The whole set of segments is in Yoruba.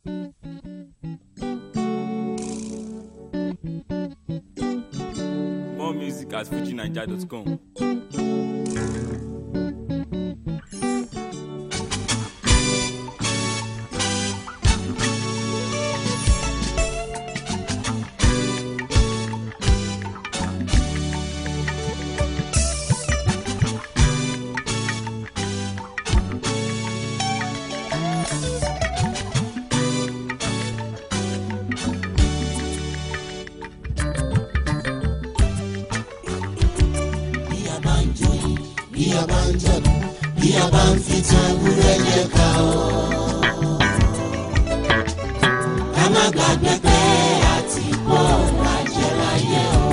More music at fujinaija.com. bí a bá ń joyin bí a bá ń jọ̀dún bí a bá ń fi tan ewúrẹ́ jẹ ká o. ká má gbàgbé pé àti bọ́ lajẹ́ láyé o.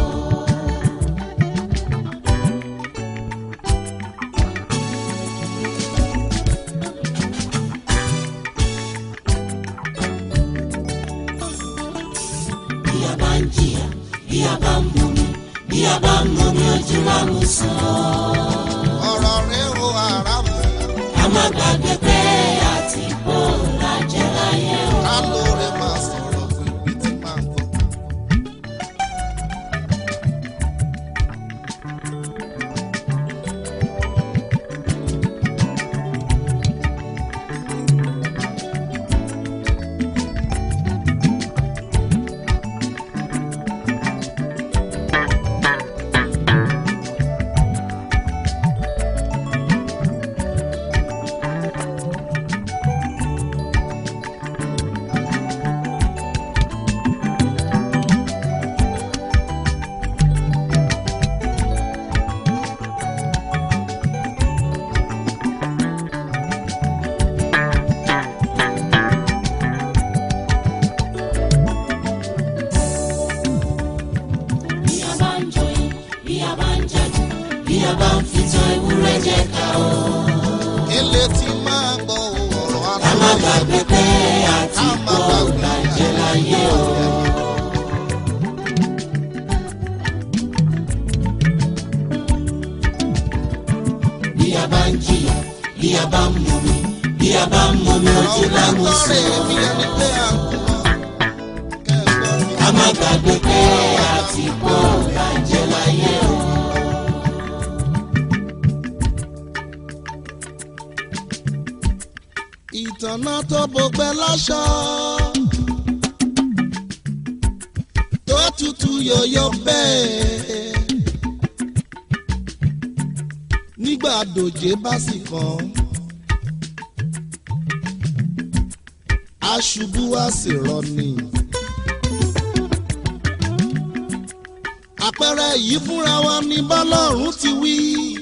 bí a bá ń jìyà bí a bá ń mumi bí a bá ń mumi ojú lámùsàn. ọ̀rọ̀ rẹ̀ o àràmù ká má gbàgbé pé àti bò lájẹ́ láyé o. ká lóore máa sọ̀rọ̀ fún ibi tí máa ń bọ̀. bí a bá ń joyin bí a bá ń jàdù bí a bá ń fi tan ewúrẹ́ jẹ ká o. ilé tí máa gbọ́ ọ̀rọ̀ ká má aláwọ̀ gbàgbé pé àti bò lájẹ́ láyé o. bí a bá ń jìyà bí a bá ń mumi bí a bá ń mumi ojú ọ̀rọ̀ lámùsàn. tọ́rẹ̀ mi ẹni pé à ń kú mọ́. kẹ́gbọ́n mi ká má gbàgbé pé àti bò lájẹ́ láyé o. ìtànà tó bọgbẹ́ láṣọ. tó tutù yọ̀yọ̀ bẹ́ẹ̀. nígbà dòjé bá sì kàn. aṣubú wá sì rọni. àpẹẹrẹ yìí fúnra wa ní bọ́lọ́run ti wí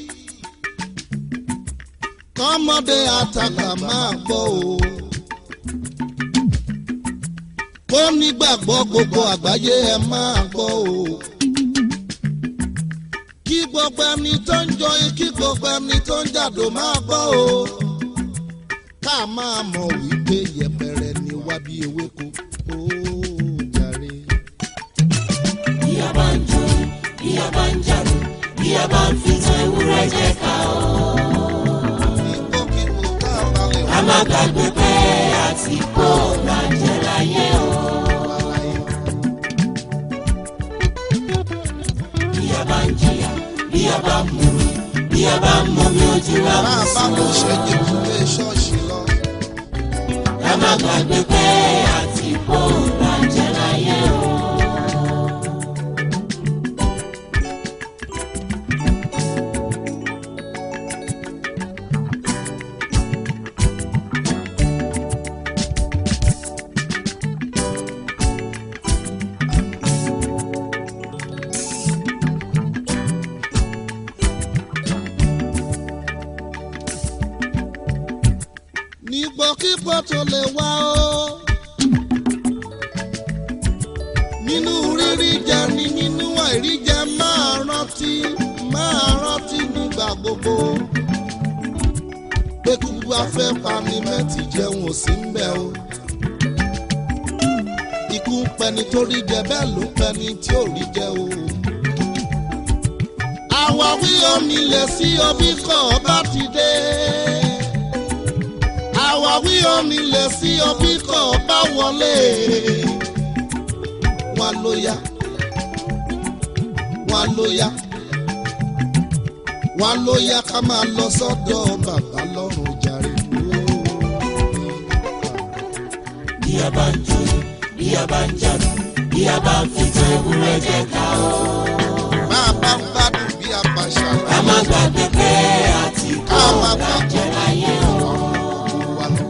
kọ́mọdé àtàkà máa gbọ́ o. kó nígbàgbọ́ gbogbo àgbáyé ẹ máa gbọ́ o. kí gbogbo ẹni tó ń jọyìn kí gbogbo ẹni tó ń jàdó máa gbọ́ o. ká máa mọ̀ wípé yẹpẹrẹ ni wá bí ewéko ó jàre. bí a bá ń joyin bí a bá ń jàdù bí a bá ń fi tan ewúrẹ́ jẹ ká o. kíkókíkó ká balẹ̀ ká má gbàgbé pé àti bò lájẹ́ láyé o. wá láyé. bí a bá ń jìyà bí a bá ń mumi bí a bá ń mumi ojú bá a bá lámùsàn. lọ ṣẹ́jẹ̀ kúlé ṣọ́ọ̀ṣì lọ. ká má gbàgbé pé àti bò lájẹ́ láyé o. nígbòkígbò tó lè wá o. nínú rírí jẹ ni nínú àìrí jẹ máa rántí máa rántí nígbà gbogbo. pé kúkú afẹ́ pani mẹ́tì jẹun ò sí ń bẹ̀ o. ikú ń pẹni tó rí jẹ bẹ́ẹ̀ ló ń pẹni tí ò rí jẹ o. àwáwí omi lè sí omi kọ́ ọba ti dé àwáwí omi lè sí ọbí kọ̀ wọlé wọn ló yá wọn ló yá wọn ló yá ká máa lọ sọ́dọ̀ bàbá lọ́rùn jàre. bí a bá ń jó bí a bá ń jà bí a bá ń fi tan ewúrẹ́ jẹ ká o. máa bá ń gbádùn bí a bá ká ṣàlàyé. má gbàgbé pé àti kó ká máa ọ̀gá gbádùn jẹ láyé o. wa lọ.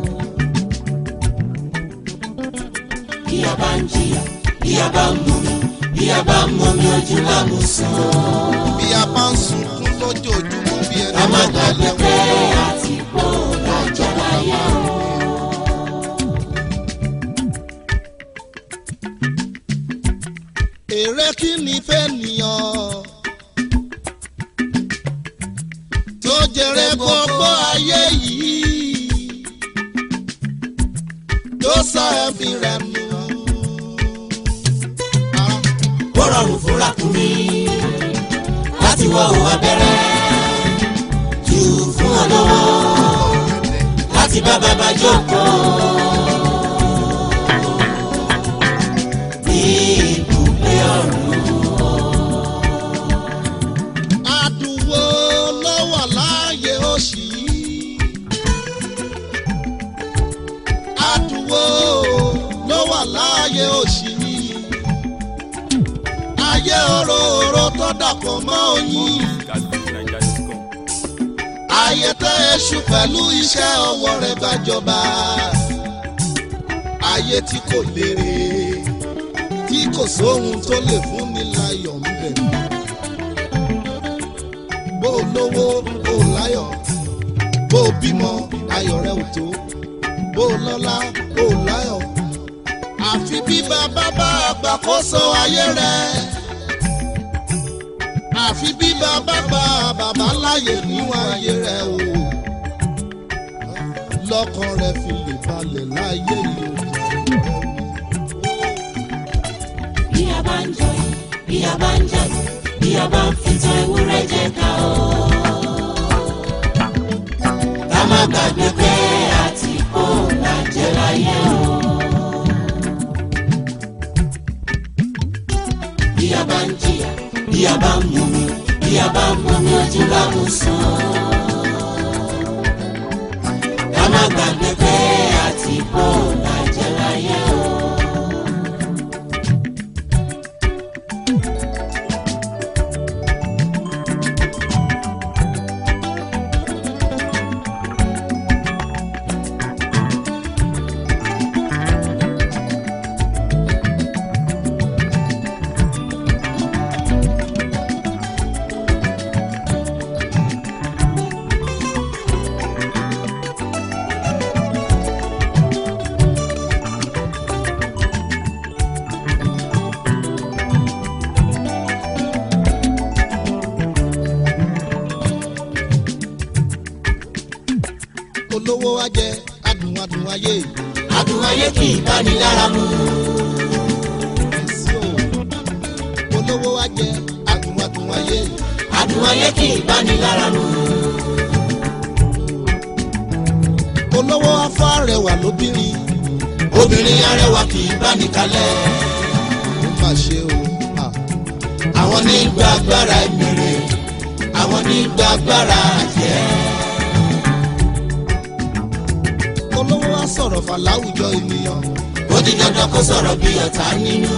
bí a bá ń jìyà bí a bá ń mumi bí a bá ń mumi ojú lámùsàn. bí a bá ń sunkún lójoojúmọ́ bí ẹni ká má tó bá gbàgbé pé lẹ́wọ̀n. àti kó ọ̀gá jẹ láyé o. èrè kí ni fẹ́ nìyàn tó jèrè gbogbo ayé yìí tó sọ ẹ̀mí rẹ̀ nù. ó rọrùn fún ràkúnmí láti wọ òun abẹ́rẹ́ jù fún olówó láti bá bàbá jókòó. ní ibùgbé ọ̀run àdùnwó ló wà láàyè òṣì yìí. àdùnwó ló wà láàyè òṣì yìí. ayé òróró tó dàpọ̀ mọ́ oyin. Gazbookinnaija.com. ayé tẹ èṣù pẹ̀lú iṣẹ́ ọwọ́ rẹ̀ gbàjọba. ayé tí kò lérè tí kò sóhun tó lè fún ni láyọ̀ ń bẹ̀. bó o lówó bó o láyọ̀ bó o bímọ ayọ̀ rẹ̀ ò tó bó o lọ́lá bó o láyọ̀. àfi bí bàbá bá àgbàkóso ayé rẹ̀ àfi bí bàbá bá bàbá láyè níwọ̀n ayé rẹ̀ o lọ́kàn rẹ̀ fi lè balẹ̀ láyé yìí o. bí a bá ń jọyìn bí a bá ń jà bí a bá ń fi tan ewúrẹ́ jẹ ká o. ká má gbàgbé pé àti kó ọ̀gá jẹ láyé o. bí a bá ń jìyà bí a bá ń mumi bí a bá ń mumi ojú lámùsàn. ká má gbàgbé pé àti kó ọ̀gá jẹ láyé o. olówó wa jẹ adùn adùn ayé adùn ayé kì í bá ní lára mu. sí o olówó wa jẹ adùn adùn ayé adùn ayé kì í bá ní lára mu. olówó afọ arẹwà lóbìnrin obìnrin arẹwà kì í bá ní kalẹ̀. ó mà ṣe o ah. àwọn ní gba agbára ìmìrè àwọn ní gba agbára àjẹ́. olówó wa sọ̀rọ̀ fà láwùjọ ènìyàn ó di dandan kó sọ̀rọ̀ bí ọ̀tá nínú.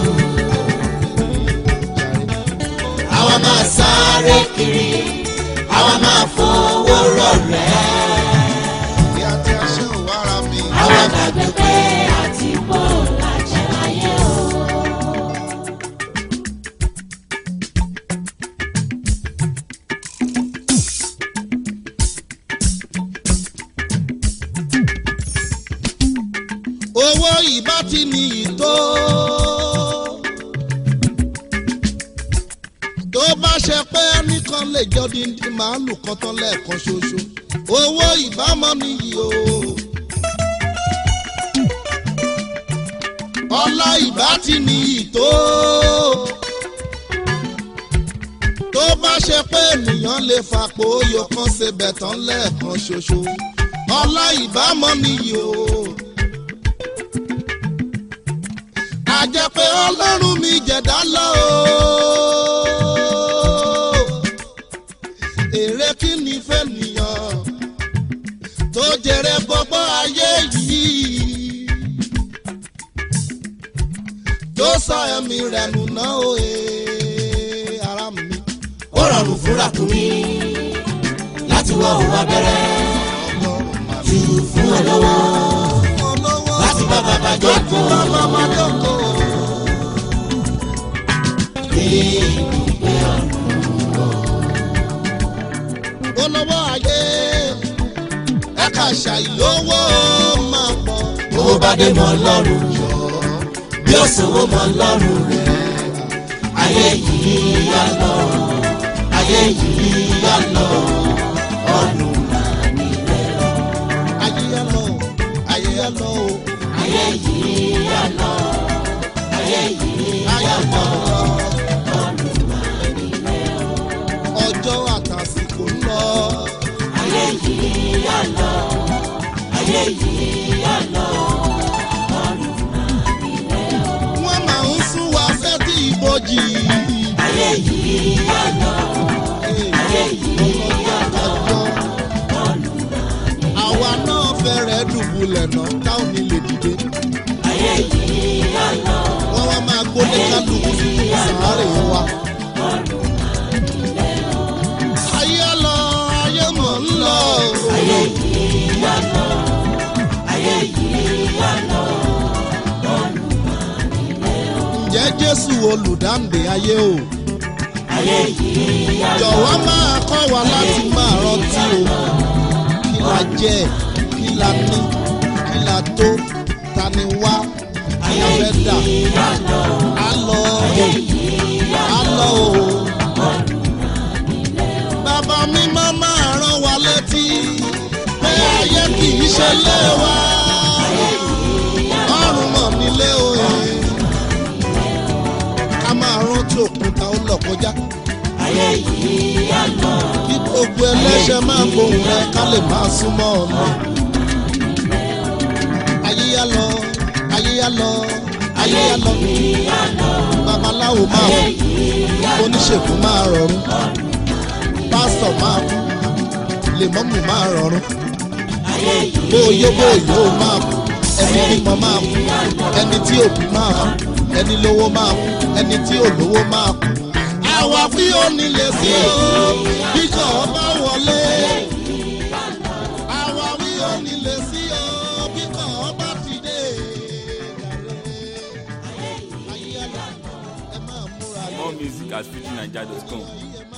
àwa máa sáré kiri àwa máa fowó rọ̀rẹ́. ìyá tí a ṣe ò wára mi. àwa gbàgbé pé àti bó làjẹ́ láyé o. owó ìbá ti ní ìtó. tó bá ṣe pé ẹnìkan lè jọ díndín màálù kan tán lẹ́ẹ̀kan ṣoṣo owó ìbámọ́ nìyí o. ọlá ìbá ti ní ìtó. tó bá ṣe pé ènìyàn lè fapò oyò kan ṣe bẹ̀tán lẹ́ẹ̀kan ṣoṣo ọlá ìbámọ́ nìyí o jẹ́ pé ọlọ́run mi jẹ̀dá lọ o. èrè kí ni fẹ́ nìyàn tó jèrè gbogbo ayé yìí tó sọ ẹ̀mí rẹ̀ nù náà o ee, ara mi. ó rọrùn fúnra kù mí láti wọ òun abẹ́rẹ́ jù fún ọ lọ́wọ́ olówó láti bá bàbá jẹ́ láti kó bá bàbá jókòó. olówó ayé ẹ̀ka ṣàìlówó máa pọ̀. owó bá dé mọ́ lọ́rùn yọ bí ó sanwó mọ́ lọ́rùn rẹ̀ ayé yìí yá lọ ayé yìí yá lọ ọdún máa nílẹ̀ ayé yá lọ ayé yá lọ o ayé yìí yá lọ ayé yìí ayé lọ. ọjọ́ àtàsìkò ń lọ. ayé yìí yá lọ ayé yìí yá lọ wọ́n máa ń sún wa sẹ́tì ìbòjì. ayé yìí yá lọ ayé yìí yá lọ àwa náà fẹ́rẹ̀ dùbúlẹ̀ náà táwọn mi lè dìde. ayé yìí yá lọ wọ́n wá máa gbóni kálukú sàárè wa. ayé lọ ayé mọ̀ ń lọ. ayé yìí yá lọ ayé yìí yá lọ ǹjẹ́ jésù olùdáǹdè ayé o. ayé yìí yá lọ jọ̀wọ́ máa kọ́ wa láti máa rántí o. kí la jẹ́ kí la ní kí la tó ta ni wá kí la fẹ́ dà. yá lọ á lọ á lọ o. bàbá mi máa máa rán wa létí pé ayé kì í ṣe lé wa. ọrùn mọ̀ nílé o. ká máa rántí òkúta ó lọ kọjá. ayé yìí yá lọ kí gbogbo ẹlẹ́ṣẹ̀ máa gbóhùn rẹ ká lè máa súnmọ́ ọ̀nà. ayé yá lọ ayé yá lọ ayé yá lọ babaláwo máa kú oníṣègùn máa rọrùn pásítọ̀ máa kú lèmọ́mù máa rọrùn ayé yìí bóyó bóyó máa kú ẹni bímọ máa kú ẹni tí òbí máa kú ẹni lówó máa kú ẹni tí òlówó máa kú. àwa fi òní lè sí o bí kò bá wọlé. àwa fi òní lè sí o bí kò bá ti dé. ayé ẹ̀la ẹ máa múra More music at fujininja.com. ẹ máa